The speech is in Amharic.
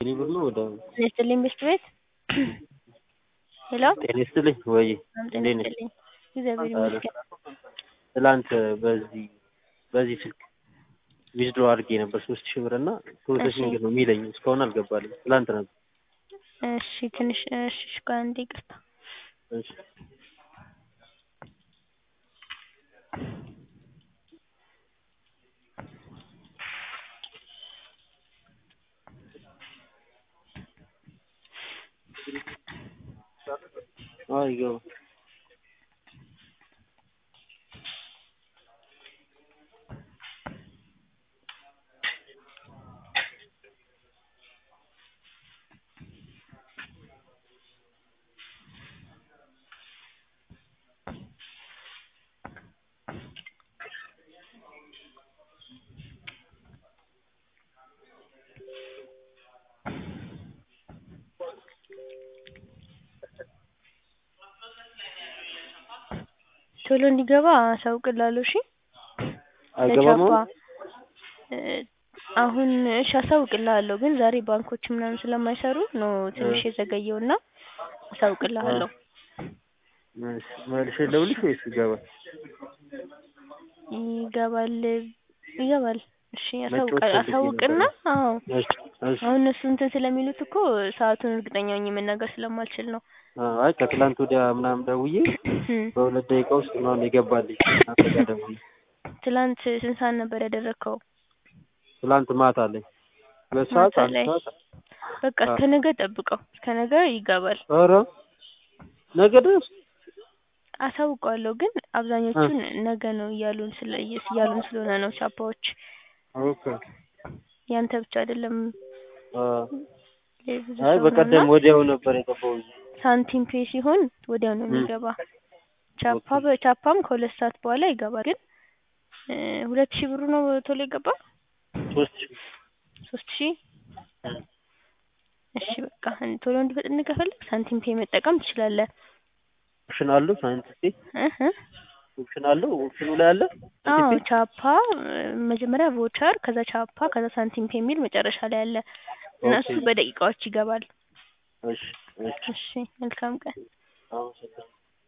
እኔ ብር ነው ወደ ጤና ይስጥልኝ ቤስት ቤት ሄሎ ጤና ይስጥልኝ ወይ ሰላም ጤና እንዴት ነሽ? ይስጥልኝ እግዚአብሔር ይመስገን ትላንት በዚህ በዚህ ስልክ ዊዝድሮ አድርጌ ነበር ሶስት ሺህ ብር እና ፕሮሰሲንግ ነው የሚለኝ እስካሁን አልገባልኝ ትላንት ነበር እሺ ትንሽ እሺ እሺ ቆይ አንዴ ይቅርታ እሺ አዎ ይገባል ቶሎ እንዲገባ አሳውቅልሃለሁ እሺ አይገባም ለቻፓ አሁን እ አሁን እሺ አሳውቅልሃለሁ ግን ዛሬ ባንኮች ምናምን ስለማይሰሩ ነው ትንሽ የዘገየው እና አሳውቅልሃለሁ እሺ መልሼ ልደውልልሽ ወይስ ይገባል ይገባል ይገባል እሺ መጫወት አሳውቃ ፈልጌ አሳውቅና ነበር። አዎ እሺ እሺ አሁን እነሱ እንትን ስለሚሉት እኮ ሰአቱን እርግጠኛ ሆኜ መናገር ስለማልችል ነው አዎ አይ ከትላንት ወዲያ ምናምን ደውዬ እም በሁለት ደቂቃ ውስጥ ምናምን የገባልኝ እናንተ ጋር ደውዬ ትላንት ስንት ሰዓት ነበር ያደረግከው ትላንት ማታ ላይ ሁለት ሰዓት ማታ አንድ ላይ ሰዓት በቃ አዎ እስከ ነገ ጠብቀው እስከ ነገ ይገባል ኧረ ነገ ድረስ አሳውቀዋለሁ ግን አብዛኞቹን ነገ ነው እያሉን ስለ እያሉን ስለሆነ ነው ቻፓዎች ኦኬ ያንተ ብቻ አይደለም አዎ የብዙ አይ ሰው ነው እና በቀደም ወዲያው ነበር የገባው ሳንቲም ፔ ሲሆን ወዲያው ነው የሚገባ ቻፓ ኦኬ በቻፓም ከሁለት ሰዓት በኋላ ይገባል ግን እ ሁለት ሺህ ብሩ ነው ቶሎ የገባው ሶስት ሺህ ሶስት ሺህ እሺ በቃ ቶሎ እንዲፈጥን ከፈለግ ሳንቲም ፔ መጠቀም ትችላለህ ኦፕሽን አለው ሳንቲም እህ ኦፕሽን አለው ኦፕሽኑ ላይ አለ አዎ ሳንቲም ቻፓ መጀመሪያ ቮቸር ከዛ ቻፓ ከዛ ሳንቲም ፔ የሚል መጨረሻ ላይ አለ እና ኦኬ እሱ በደቂቃዎች ይገባል እሺ እሺ እሺ መልካም ቀን አመሰግናለሁ